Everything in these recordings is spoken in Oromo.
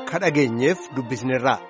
akka dhageenyeef dubbisneerra.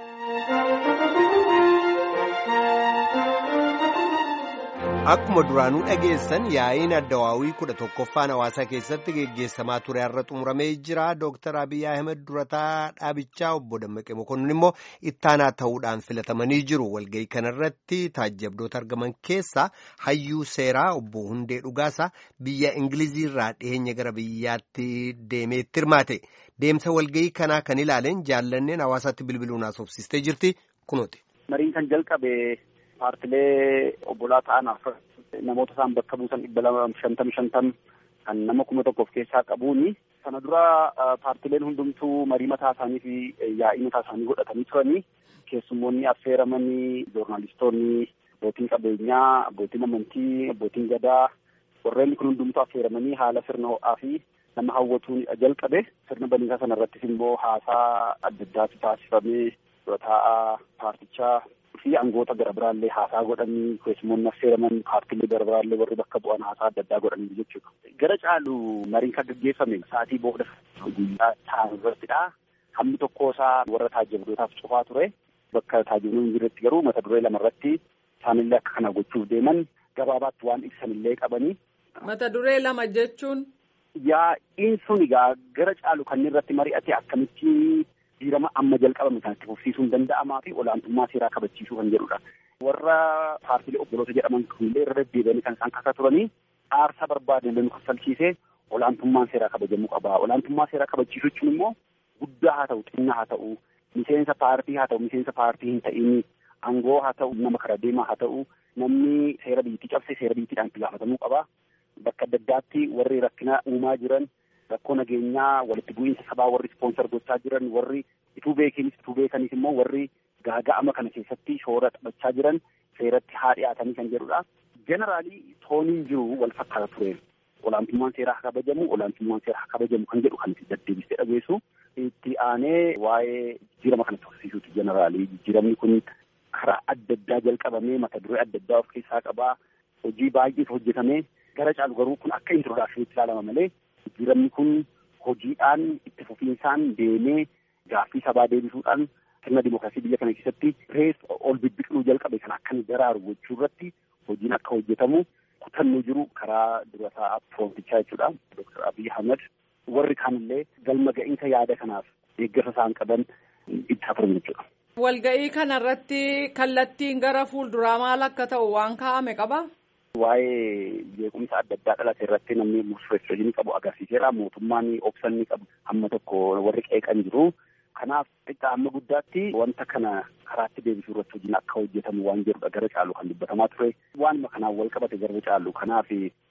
Akkuma duraanuu dhageessan yaa'iin addawaawii kudha tokkoffaan hawaasaa keessatti geggeessamaa ture har'a xumuramee jira. Dooktar Abiyyi Ahmed durataa dhaabichaa obbo Dammaqee Mokonnin immoo ittaanaa ta'uudhaan filatamanii jiru. Walga'ii kanarratti taajjabdoota argaman keessaa hayyuu seeraa obbo Hundee Dhugaasaa biyya Ingiliziirraa dhiyeenya gara biyyaatti deemeetti hirmaate. Deemsa walga'ii kanaa kan ilaaleen jaallanneen hawaasaatti bilbiluun haasofsiistee jirti kunuuti. Mariin kan jalqabe. Paartilee obbolaa ta'an namoota isaan bakka buusan dhibba lama shantam shantam kan nama kuma tokko of keessaa qabuuni. Sana dura paartileen hundumtuu marii mataa isaanii fi yaa'ii mataa isaanii godhatanii turanii keessummoonni affeeramanii joornaalistoonni abbootiin qabeenyaa abbootiin amantii abbootiin gadaa warreen kun hundumtuu affeeramanii haala sirna ho'aa fi nama hawwatuun jalqabe sirna baniisaa sana irrattis immoo haasaa adda addaatu taasifamee dura taa'aa paartichaa. fi angoota gara biraallee haasaa godhanii keessummoonni affeeraman paartilee gara biraallee warri bakka bu'an haasaa adda addaa godhanii jechuudha. Gara caalu mariin kan gaggeeffame sa'aatii booda guyyaa ta'an irrattidha. Hammi tokko isaa warra taajjabdootaaf cufaa ture. Bakka taajjabdoonni jiretti garuu mata duree lama irratti isaanillee akka kana gochuuf deeman gabaabaatti waan ibsanillee qabanii. Mata duree lama jechuun. Yaa'iin sun egaa gara caalu kan irratti mari'ate akkamitti jijjiirama amma jalqabame kanatti fufsiisuun danda'amaa fi olaantummaa seeraa kabachiisuu kan jedhudha. Warra paartilee obboloota jedhaman kunillee irra deddeebi'anii kan isaan kasaa turanii aarsaa barbaadan nu kaffalchiisee olaantummaan seeraa kabajamuu qaba. Olaantummaa seeraa kabachiisuu jechuun immoo guddaa haa ta'u xinnaa haa ta'u miseensa paartii haa ta'u miseensa paartii hin ta'in aangoo haa ta'u nama kara deemaa haa ta'u namni seera biyyattii cabse seera biyyattiidhaan itti gaafatamuu qaba. Bakka adda addaatti warri rakkina uumaa jiran rakkoo nageenyaa walitti bu'iinsa sabaa warri ispoonsar gochaa jiran warri ituu beekanis ituu beekanis immoo warri gaaga'ama kana keessatti shoora taphachaa jiran seeratti haa dhiyaatanii kan jedhudha. Jeneraalii tooniin jiru wal fakkaata ture. Olaantummaan seeraa haa kabajamu, olaantummaan seeraa haa kabajamu kan jedhu kan itti deddeebistee dhageessu. Itti aanee waa'ee jijjiirama kana tursiisuuti jeneraalii. Jijjiiramni kun karaa adda addaa jalqabamee mata duree adda addaa of keessaa qabaa. Hojii baay'eetu hojjetamee gara caalu garuu kun akka introdaakshiniitti ilaalama malee jijjiiramni kun hojiidhaan itti fufiinsaan deemee gaaffii sabaa deebisuudhaan sirna dimookiraasii biyya kana keessatti reef ol bibbiqiluu jalqabe kan akka daraaru gochuu irratti hojiin akka hojjetamu kutannoo jiru karaa dura taa'aa piroontichaa jechuudha. Dooktar Abiy Ahmed warri kaanillee galma ga'iinsa yaada kanaaf deeggarsa isaan qaban itti hafuran jechuudha. Walga'ii kanarratti kallattiin gara fuulduraa maal akka ta'u waan kaa'ame qaba? Waa'ee jeequmsa adda addaa dhalate irratti namni murteessoo qabu agarsiiseera. Mootummaan obsa inni qabu hamma tokko warri qeeqan jiru. Kanaaf xiqqaa hamma guddaatti wanta kana karaatti deebisuu irratti hojiin akka hojjetamu waan jedhudha gara caalu kan dubbatamaa ture. Waanuma kanaan wal qabate gara caalu. Kanaaf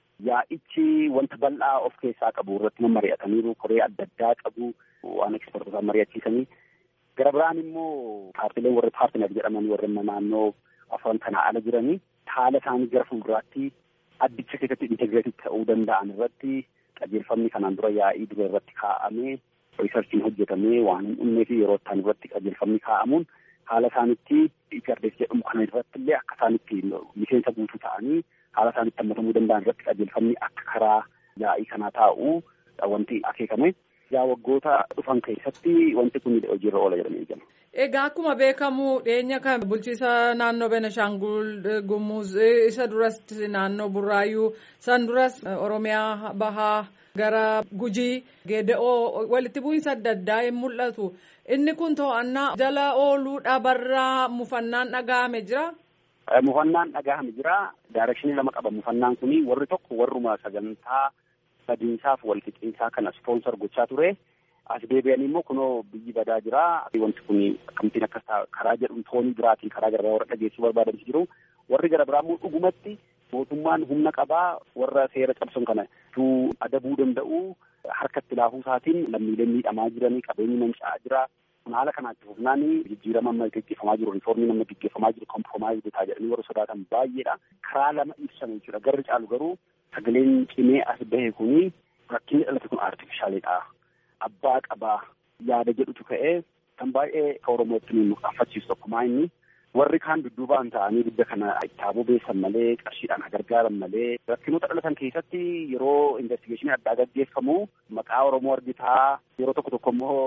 yaa'ichi wanta bal'aa of keessaa qabu irratti nama mari'ataniiru. Koree adda addaa qabu waan ekspertootaa mari'achiisanii. Gara biraan immoo paartileen warri paartinar jedhaman warri naannoo afran kanaa ala jiranii. haala isaanii gara fuulduraatti addicha keessatti integreetii ta'uu danda'an irratti qajeelfamni kanaan dura yaa'ii dura irratti kaa'amee riisarchiin hojjetamee waan hin dhumnee fi yeroo ittaan irratti qajeelfamni kaa'amuun haala isaanitti igardees jedhamu kana irratti illee akka isaanitti miseensa guutuu ta'anii haala isaanitti hammatamuu danda'an irratti qajeelfamni akka karaa yaa'ii kanaa taa'u wanti akeekame. Yaa waggoota dhufan keessatti wanti kun hojiirra oola jedhamee eegama. Egaa akkuma beekamu dhiyeenya kan bulchiisa naannoo Benishaangul Gumuz isa duras naannoo Burraayyuu san duras Oromiyaa Bahaa gara Gujii Geeda'oo walitti bu'iinsa adda addaa hin mul'atu. Inni kun to'annaa jala ooluu dhabarraa mufannaan dhaga'ame jira. Mufannaan dhaga'ame jira. Daarekshinii lama qaba mufannaan kuni warri tokko warruma sagantaa badiinsaaf walqixxinsaa kana ispoonsar gochaa ture. As deebi'anii immoo kunoo biyyi badaa jira. Wanti kun akkamittiin akkas karaa jedhu toonii biraatiin karaa gara biraa warra dhageessuu barbaadantu jiru. Warri gara biraa immoo dhugumatti mootummaan humna qabaa warra seera cabsan kana tuu adabuu danda'u harkatti laafuu isaatiin lammiileen miidhamaa jiranii qabeenyi manca'aa jira. Haala kanaatti fufnaan jijjiirama amma gaggeeffamaa jiru riiformiin amma gaggeeffamaa jiru kompromaayiz bitaa jedhanii warra sodaatan baay'eedha. Karaa lama ibsan jechuudha. Garri caalu garuu sagaleen cimee as bahe kuni rakkinni dhalate kun artifishaaliidha. Abbaa qabaa yaada jedhutu ka'ee kan baay'ee ka Oromootti nu qaaffachiisu tokkumaa inni warri kaan dudduubaan ta'anii biyya kana itti beessan malee qarshiidhaan gargaaran malee rakkinoota dhalatan keessatti yeroo investigeeshinii addaa gaggeeffamu maqaa Oromoo argitaa yeroo tokko tokko immoo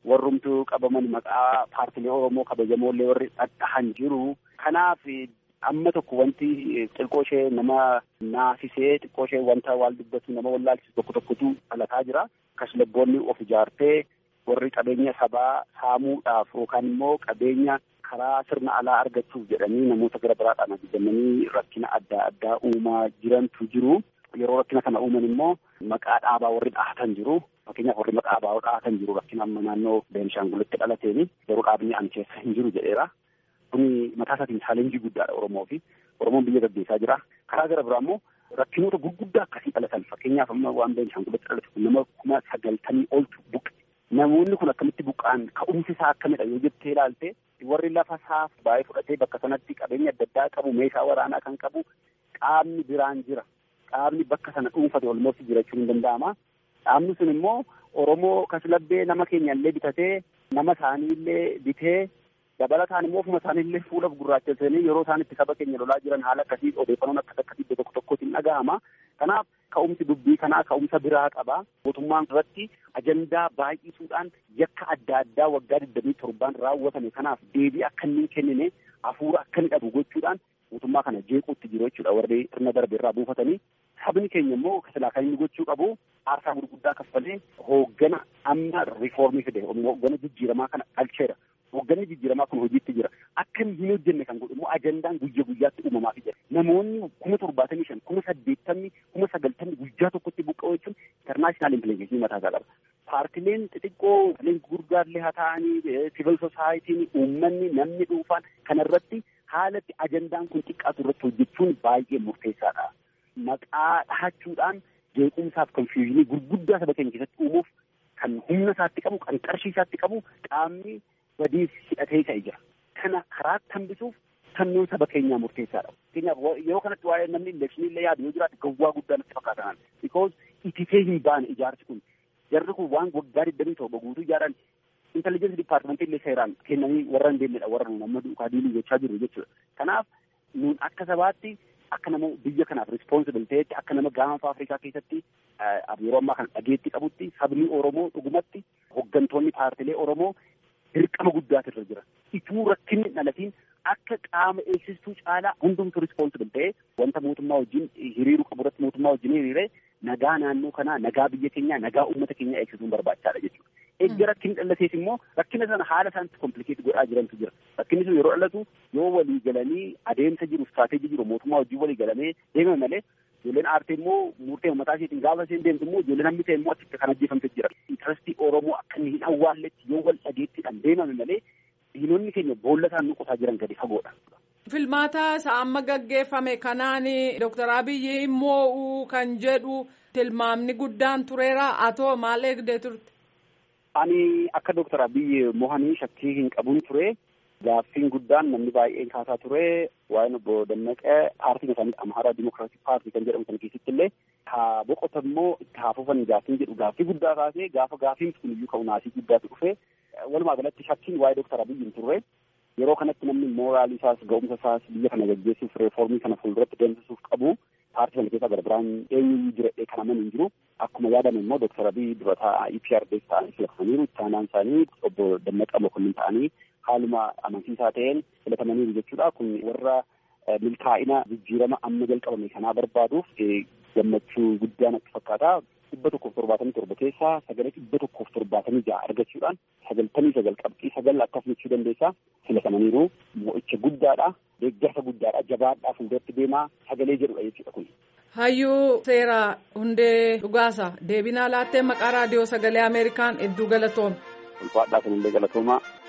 warrumtu qabaman maqaa paartilee Oromoo kabajamoollee warri dhadhahan jiru. Kanaaf amma tokko wanti xiqqoo ishee nama naasisee xiqqoo ishee wanta waal dubbatu nama wallaalchisu tokko tokkotu dhalataa jira. Kashlabboonni of ijaartee warri qabeenya sabaa saamuudhaaf yookaan immoo qabeenya karaa sirna alaa argachuuf jedhanii namoota gara biraadhaan ajajamanii rakkina adda addaa uumaa jirantu jiru. Yeroo rakkina kana uuman immoo maqaa dhaabaa warri dhahatan jiru. Fakkeenyaaf warri maqaa dhaabaa dhahatan jiru rakkina amma naannoo Beenishaangulitti dhalateeni yeroo dhaabni ani keessa hin jiru jedheera. Kuni mataa isaatiin chaalenjii guddaadha Oromoo fi Oromoon biyya gaggeessaa jira. Karaa gara biraa immoo rakkinoota gurguddaa akkasii dhalatan fakkeenyaaf amma waan Beenishaangulitti dhalate kun nama kuma sagaltamii oltu buqqe. Namoonni kun akkamitti buqqa'an ka'umsi isaa akkamidha yoo jettee ilaalte warri lafa isaaf baay'ee fudhatee bakka sanatti qabeenya adda addaa qabu meeshaa waraanaa kan qabu qaamni biraan jira. Qaamni bakka sana dhuunfate olmoofti jiraachuu hin danda'ama. Dhaabni sun immoo Oromoo kaslabbee nama keenya illee bitatee nama isaanii illee bitee dabalataan immoo ofuma isaanii illee fuula gurraachesanii yeroo isaan itti saba keenya lolaa jiran haala akkasii odeeffannoon akkas akkasii iddoo tokko tokkotti hin dhaga'ama. Kanaaf ka'umsi dubbii kanaa ka'umsa biraa qaba. Mootummaan irratti ajandaa baay'isuudhaan yakka adda addaa waggaa digdamii torbaan raawwatame kanaaf deebii akka inni kennine hafuura akka inni dhabu gochuudhaan mootummaa kana jeequutti jiru jechuudha warri sirna darbe irraa buufatanii. Sabni keenya immoo silaa kan inni gochuu qabu aarsaa gurguddaa kaffalee hooggana amma riifoormii fide hooggana jijjiiramaa kana dhalcheera. Hoogganni jijjiiramaa kun hojiitti jira. Akka inni hin hojjenne kan godhu immoo ajandaan guyya guyyaatti uumamaafii jira. Namoonni kuma torbaatamii shan, kuma saddeettamni, kuma sagaltamni guyyaa tokkotti buqqa'u jechuun internaashinaal impileekeeshinii mataa isaa qaba. Paartileen xixiqqoo, paartileen gurguddaallee haa ta'anii, siivil soosaayitiin, uummanni, namni dhuunfaan kanarratti haalatti ajandaan kun xiqqaatu irratti hojjechuun baay'ee murteessaadha. Maqaa dhahachuudhaan jeequmsaaf konfiyuuzinii gurguddaa saba keenya keessatti uumuuf kan humna isaatti qabu, kan qarshii isaatti qabu qaamni badiif hidhatee ka'e jira. Kana karaa hambisuuf sannuun saba keenyaa murteessaadha. Fakkeenyaaf yeroo kanatti waa'ee namni elekshinii illee yaadu yoo jiraate gawwaa guddaa natti fakkaatan. Because ititee hin baane ijaarsi kun. Jarri kun waan waggaa digdamii torba guutuu ijaaran intelligensi dipaartimentii illee seeraan kennanii warra hin deemnedha warra nuun amma duukaa diilii gochaa jiru jechuudha. Kanaaf nuun akka sabaatti akka nama biyya kanaaf responsible ta'etti akka nama gaanfa Afrikaa keessatti yeroo ammaa kana dhageetti qabutti sabni Oromoo dhugumatti hooggantoonni paartilee Oromoo dirqama guddaatu irra jira. Ituu rakkinni dhalatiin akka qaama eegsistuu caalaa hundumtu responsible ta'ee wanta mootummaa wajjin hiriiruu qabu irratti mootummaa wajjin hiriiree nagaa naannoo kanaa nagaa biyya keenyaa nagaa uummata keenyaa eegsisuun barbaachisaadha jechuudha. Eegga rakkinni dhalatees immoo rakkina sana haala isaanitti komplikeet godhaa jirantu jira. Rakkinni sun yeroo dhalatu yoo walii galanii adeemsa jiru istiraatejii jiru mootummaa wajjin walii galamee deemame malee ijoolleen aartee immoo murtee mataa isheetiin gaafa isheen deemtu immoo ijoolleen hammi ta'e immoo achitti kan ajjeefamte jira. Intarastii Oromoo akka inni hin awwaalletti yoo wal dhageettiidhaan deemame malee diinonni keenya boolla isaan nuqotaa jiran gadi fagoodha. Filmaata isa amma gaggeeffame kanaan Dooktar Abiyyi immoo kan jedhu tilmaamni guddaan tureera atoo maal eegdee turte? Ani akka Dooktar Abiyyi mohanii shakkii hin qabun ture. Gaaffiin guddaan namni baay'een kaasaa ture waa'een obbo Dammaqee paartiin isaanii Amaaraa Dimokiraatik Paartii kan jedhamu sana keessatti illee haa boqotan immoo itti haa fufan gaaffiin jedhu gaaffii guddaa kaasee gaafa gaaffiin kun iyyuu ka'u naasii guddaatu dhufe walumaa galatti shakkiin waa'ee Dooktar Abiyyi hin turre yeroo kanatti namni mooraalii isaas ga'umsa isaas biyya kana gaggeessuuf reefoormii kana fuulduratti deemsisuuf qabu paartii sana keessaa gara biraan eenyuyyuu jiradhee kan amanu hin jiru akkuma yaadame immoo Dooktar Abiyyi durataa EPRDs ta'anii filatamaniiru itti aanaan isaanii obbo Dammaqaa Mokonnin ta'anii haaluma amansiisaa ta'een filatamaniiru jechuudha. Kun warra milkaa'ina jijjiirama amma jalqabame kanaa barbaaduuf gammachuu guddaa natti fakkaata. dhibba tokkoof torbaatamii torba keessaa sagalee dhibba tokkoof torbaatamii ja'a argachuudhaan sagaltamii sagal qabxii sagal akkas jechuu dandeessaa filatamaniiru mo'icha guddaadha deeggarsa guddaadha jabaadhaa fuulduratti deemaa sagalee jedhudha jechuudha kun. Hayyuu seeraa hundee dhugaasa deebinaa laattee maqaa raadiyoo sagalee Ameerikaan hedduu galatoome. Ulfaadhaa sanillee galatoomaa.